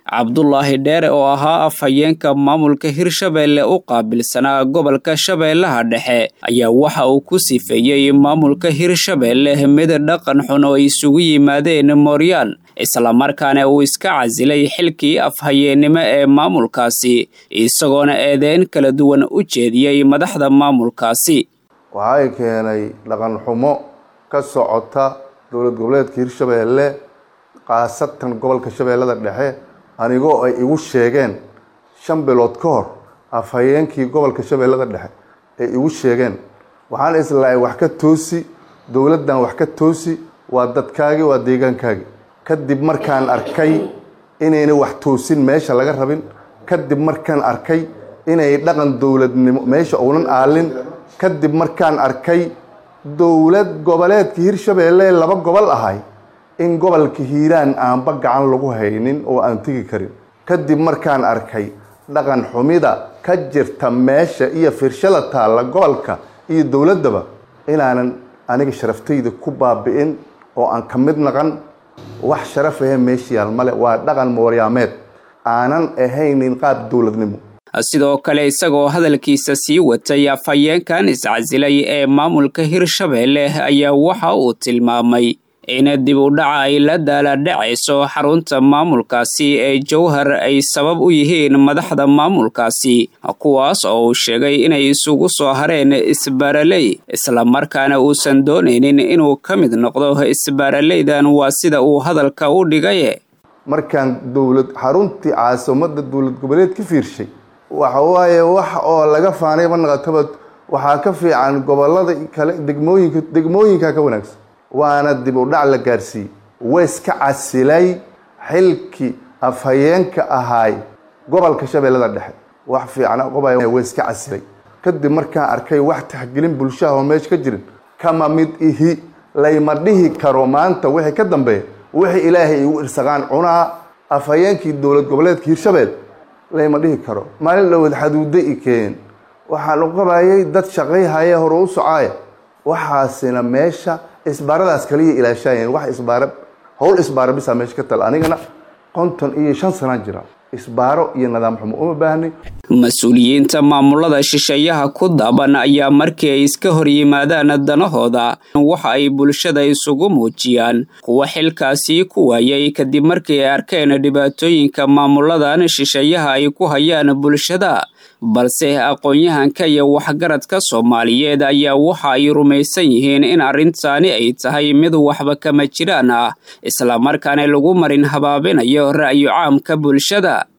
cabdulaahi dheere oo ahaa afhayeenka maamulka hirshabeelle u qaabilsanaa gobolka shabeellaha dhexe ayaa waxa uu ku sifeeyey maamulka hirshabeelle mid dhaqan xun oo isugu yimaadeen mooryaan islamarkaana uu iska casilay xilkii afhayeennimo ee maamulkaasi isagoona eedeyn kala duwan u jeediyey madaxda maamulkaasi waxay keenay dhaqan xumo ka socota dowlad goboleedka hirshabeelle khaasatan gobolka shabeellada dhexe anigoo ay igu sheegeen shan bilood ka hor afhayeenkii gobolka shabeellada dhexe ay igu sheegeen waxaan islahay wax ka toosi dowladdan wax ka toosi waa dadkaagi waa deegaankaagi kadib markaan arkay inayna wax toosin meesha laga rabin kadib markaan arkay inay dhaqan dowladnimo meesha uunan aalin kadib markaan arkay dowlad goboleedka hirshabeelle laba gobol ahay in gobolka hiiraan aanba gacan lagu haynin oo aan tegi karin kadib markaan arkay dhaqan xumida ka jirta meesha iyo firshada taalla gobolka iyo dowladdaba inaanan aniga sharaftayda ku baabi'in oo aan ka mid naqan wax sharaf ahe meesha yaal male waa dhaqan mooryaameed aanan ahaynin qaab dowladnimo sidoo kale isagoo hadalkiisa sii watay afhayeenkan iscasilay ee maamulka hirshabeelle ayaa waxa uu tilmaamay in dib u dhaca ay la daaladhacayso xarunta maamulkaasi ee jowhar ay sabab u yihiin madaxda maamulkaasi kuwaas oo uu sheegay inay isugu soo hareen isbaaraley islamarkaana uusan doonaynin inuu ka mid noqdo isbaaraleydan waa sida uu hadalka u dhigay markaan dowlad xaruntii caasimada dowlad goboleed ka fiirshay waxa waaye wax oo laga faanay manaqataba waxaa ka fiican gobolada kale degmooyinka degmooyinka ka wanaagsan waana dib u dhac la gaarsiiyey waiska casilay xilkii afhayeenka ahaay gobolka shabeellada dhexe wax fiican qobay waiska casilay kadib markaan arkay wax taxgelin bulshaha oo meesha ka jirin kama mid ihi layma dhihi karo maanta wixii ka dambeeya wixii ilaahay igu irsaqaan cunaa afhayeenkii dowlad goboleedka hirshabeel layma dhihi karo maalin dhowad xaduuda i keen waxaan u qabayay dad shaqayhaya hore u socaaya waxaasina meesha isbaaradaas kaliya ilaashaayeen wax isbaara howl isbaara bisaa meesha ka tal anigana konton iyo shan sanaan jira isbaaro iyo nidaam xumo uma baahnay mas-uuliyiinta maamulada shisheeyaha ku daaban ayaa markii ay iska hor yimaadaan danahooda waxa ay bulshada isugu muujiyaan kuwa xilkaasi ku waayay kadib markii ay arkeen dhibaatooyinka maamuladan shisheeyaha ay ku hayaan bulshada balse aqoon-yahanka iyo waxgaradka soomaaliyeed ayaa waxa ay rumaysan yihiin in arrintaani ay tahay mid waxba kama jiraan ah islamarkaana lagu marin habaabinayo ra'yu caamka bulshada